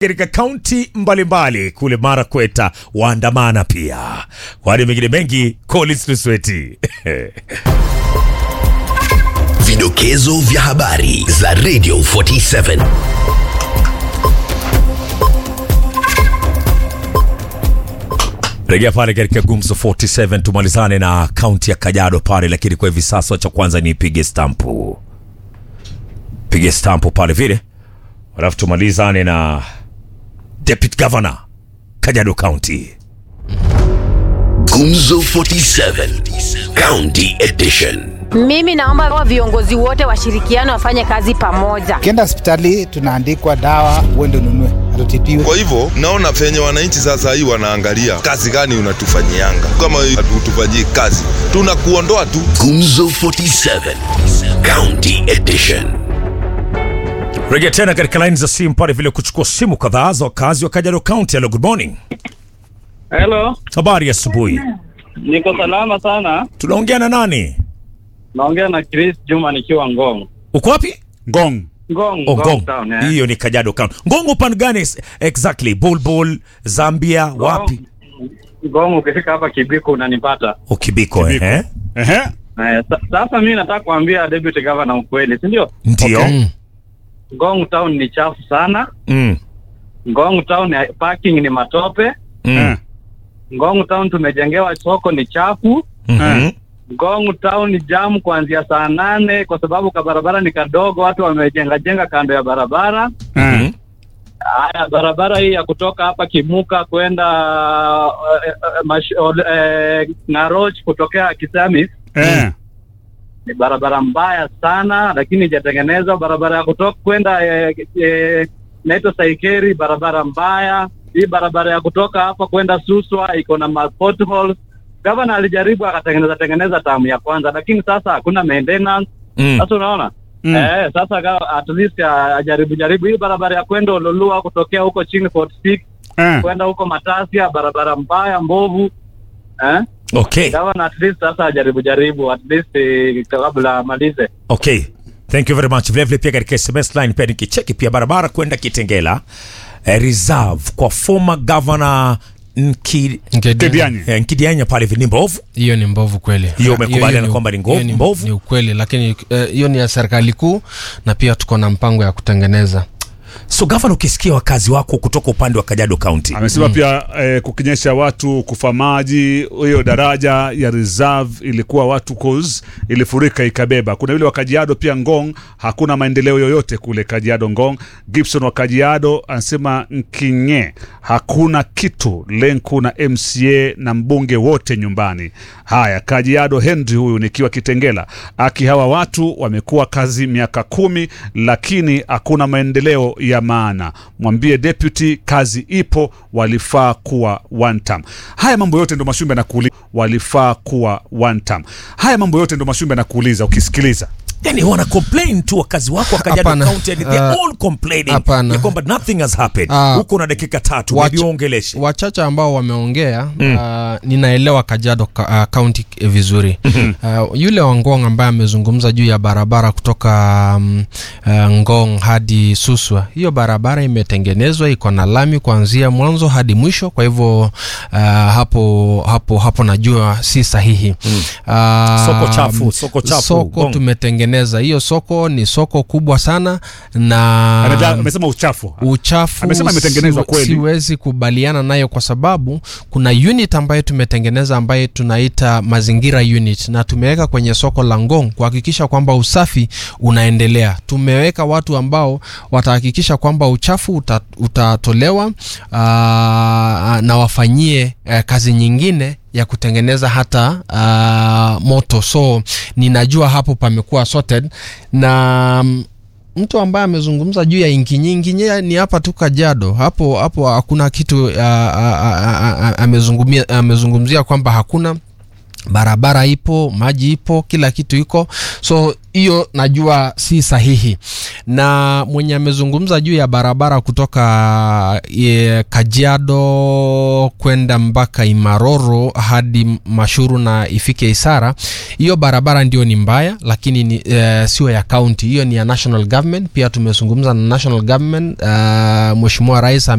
katika kaunti mbalimbali kule Marakweta waandamana pia. Kwani mengine mengi, Collins Lusweti Vidokezo vya habari za Radio 47. rejea pale katika Gumzo 47 tumalizane na kaunti ya Kajiado pale, lakini kwa hivi sasa cha kwanza ni pige stampu, pige stampu pale vile, alafu tumalizane na Deputy Governor Kajiado County. Gumzo 47. County Edition. Mimi naomba wa viongozi wote washirikiane wafanye kazi pamoja. Ukienda hospitali tunaandikwa dawa, uende ununue, hatutibiwe. Kwa hivyo naona venye wananchi sasa hii wanaangalia kazi gani unatufanyianga. Kama hatutufanyii kazi, tunakuondoa tu. Gumzo 47. County Edition. Rejea tena katika laini za simu pale vile kuchukua simu kadhaa za wakazi wa Kajiado County. Hello, good morning. Hello, Habari ya asubuhi. niko salama sana. Tunaongea na nani? Naongea na Chris Juma nikiwa Ngong. Uko wapi? Ngong. Ngong, Oh, Ngong Ngong. town, eh. Hiyo ni Kajiado County. Ngong upande gani s- exactly? Bulbul, Zambia, wapi? Ngong ukifika hapa Kibiko unanipata. Ukibiko Kibiko. eh? Ehe. Eh, sa- sasa mimi nataka kuambia deputy governor ukweli, si ndio? Ndio. Okay. Ngong town ni chafu sana. Mm. Ngong town ya parking ni matope. Mm. Eh. Ngong town tumejengewa soko ni chafu. Mhm. Ngong town ni jamu kuanzia saa nane kwa sababu ka barabara ni kadogo, watu wamejenga jenga kando ya barabara. Mhm. Eh. Haya, barabara hii ya kutoka hapa Kimuka kwenda uh, uh, mash, uh, uh, Naroch kutokea Kisamis Eh. ni barabara mbaya sana, lakini ijatengenezwa. Barabara ya kutoka kwenda eh, eh, naitwa Saikeri, barabara mbaya. Hii barabara ya kutoka hapa kwenda Suswa iko na ma potholes. Gavana alijaribu akatengeneza tengeneza tamu ya kwanza, lakini sasa hakuna maintenance. Mm. Sasa unaona Mm. eh, sasa ga- at least ah, ajaribu jaribu hii barabara ya kwenda Ololua kutokea huko chini 46 Eh. kwenda huko Matasia, barabara mbaya mbovu eh? Okay. Gavana at least sasa ajaribu jaribu at least eh, kabla amalize. Okay. Thank you very much. Vile vile pia katika SMS line pia nikicheki pia barabara kwenda Kitengela eh, reserve kwa former governor Nki, Kedianye. eh, Nkidianya pale hivi ni mbovu. hiyo ni mbovu kweli Hiyo umekubaliana ni- kwamba ni ngo- hiyo ni- mbovu? ni ukweli lakini eh, hiyo ni ya serikali kuu na pia tuko na mpango ya kutengeneza So governor, ukisikia wakazi wako kutoka upande wa Kajiado County Amesema pia eh, kukinyesha watu kufa maji, hiyo daraja ya reserve ilikuwa watu cause ilifurika ikabeba. Kuna yule wa Kajiado pia Ngong, hakuna maendeleo yoyote kule Kajiado Ngong. Gibson wa Kajiado anasema Nkinye hakuna kitu, Lenku na MCA na mbunge wote nyumbani. Haya, Kajiado Henry huyu nikiwa Kitengela, aki hawa watu wamekuwa kazi miaka kumi, lakini hakuna maendeleo ya maana. Mwambie deputy kazi ipo, walifaa kuwa one term. Haya mambo yote ndo Mashumbe anakuuliza, walifaa kuwa one term. Haya mambo yote ndo Mashumbe anakuuliza ukisikiliza yani wana complain tu wakazi wako wa Kajiado Hapana. County and they're Uh, all complaining hapana. ya kwamba nothing has happened. Ah, Huko na dakika tatu, wacha- maybe uongeleshe. wachache ambao wameongea uh, ninaelewa Kajiado ka, uh, county eh, vizuri uh, yule wa Ngong ambaye amezungumza juu ya barabara kutoka um, uh, Ngong hadi Suswa, hiyo barabara imetengenezwa, iko na lami kuanzia mwanzo hadi mwisho. Kwa hivyo uh, hapo hapo hapo najua si sahihi uh, Soko chafu, soko chafu, soko Ngong. tumetengeneza hiyo soko, ni soko kubwa sana na Ameja- amesema uchafu uchafu Amesema imetengenezwa siwe- kweli. siwezi kubaliana nayo kwa sababu kuna unit ambayo tumetengeneza ambayo tunaita mazingira unit na tumeweka kwenye soko la Ngong kuhakikisha kwamba usafi unaendelea. Tumeweka watu ambao watahakikisha kwamba uchafu uta, utatolewa aa, na wafanyie eh, kazi nyingine ya kutengeneza hata uh, moto so ninajua hapo pamekuwa sorted na mm, mtu ambaye amezungumza juu ya inkinyi inkinyi ni hapa tu Kajiado hapo hapo hakuna kitu uh, uh, uh, uh, amezungumzia amezungumzia kwamba hakuna barabara ipo maji ipo kila kitu iko so hiyo najua si sahihi na mwenye amezungumza juu ya barabara kutoka e, kajiado kwenda mpaka imaroro hadi mashuru na ifike isara hiyo barabara ndio ni mbaya lakini ni, e, sio ya kaunti hiyo ni ya national government pia tumezungumza na national government uh, mweshimua rais